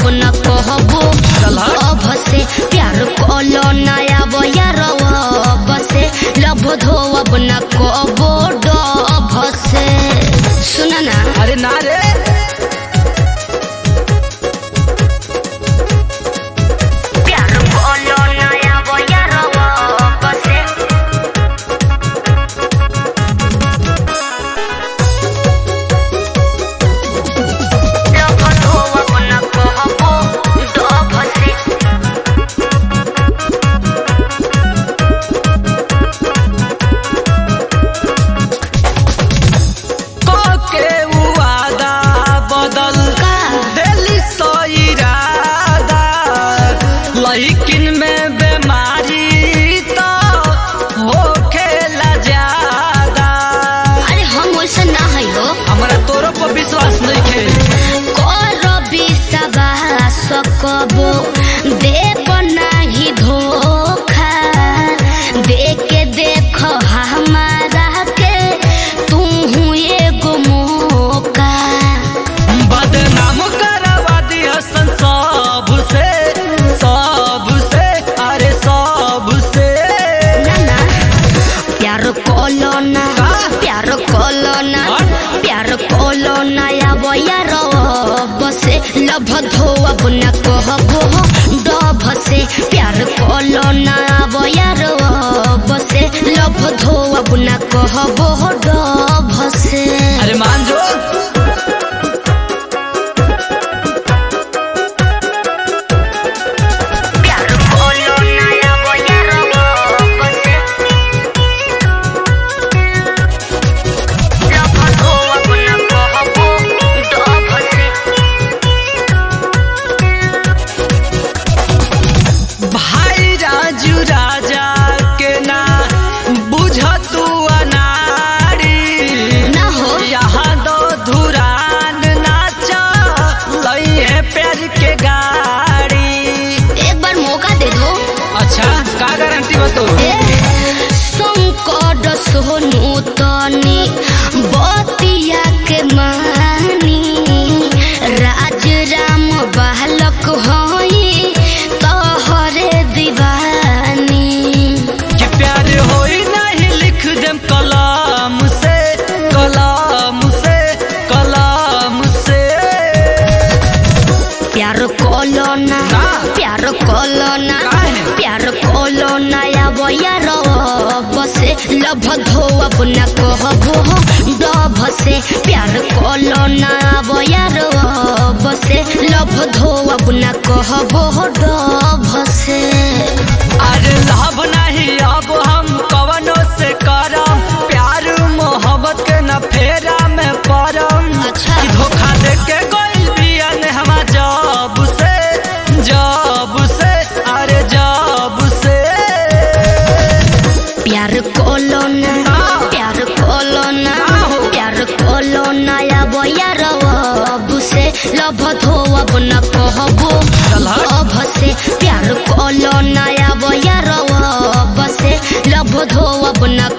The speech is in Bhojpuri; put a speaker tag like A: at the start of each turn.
A: न कहबो अब से प्यार कलो नया बयार बसे लभ धोब न कहबो डभ से सुन ना
B: अरे ना रे
A: प्यार कलो नया बयार बसे लभ धोब न कहबो डभ से
B: के वादा बदल
A: का
B: दिली सो इरादा लेकिन में बीमारी तो हो खेला ज्यादा
A: अरे हम वैसा ना है हो
B: हमरा तोरो पर विश्वास नहीं खे
A: कर विश्वास कबो देव नाही धोखा देखे देख हमारा के तू एगो मौका
B: बदनाम करवा दिया सन सब से सब से अरे सब से
A: ना ना प्यार कोलो ना प्यार कोलो ना प्यार कोलो ना या यार बसे लभ धोब न कहबो डभ से प्यार कोलो ना यार बसे लभ धोब न कहबो डभ से
B: अरे मान जो
A: प्यार कोलो ना या यार बसे लभ धोब न कहबो डभ से
B: भाई राजू राजा के ना बुझ तू अनारी
A: ना हो
B: यहाँ दो धुरान नाचा लई है प्यार के गाड़ी
A: एक बार मौका दे दो
B: अच्छा का गारंटी बतो
A: संकट सोनू तनी बतिया के मानी राज राम बालक होई तोहरे दीवानी
B: कि प्यार होई नहीं लिख देम कलाम से कलाम से कलाम से
A: प्यार कोलो ना
B: ना।
A: प्यार कोलो ना
B: काहे?
A: प्यार कोलो ना या यार बसे लभ धोब न कहबो डभ से प्यार कोलो ना यार बसे लभ धोब न कहबो डभ से
B: अरे लाभ नहीं अब हम कवनो से करम प्यार मोहब्बत के न फेरा में परम
A: अच्छा।
B: कि धोखा दे के कोई बिया ने हम जब से जब से अरे जब से
A: प्यार कोलो ना
B: ना।
A: प्यार कोलो ना
B: ना हो।
A: प्यार कोलो ना या यार से लभ धोब न कहबो
B: चल हट।
A: लभ से प्यार कोलो ना या यार से लभ धोब न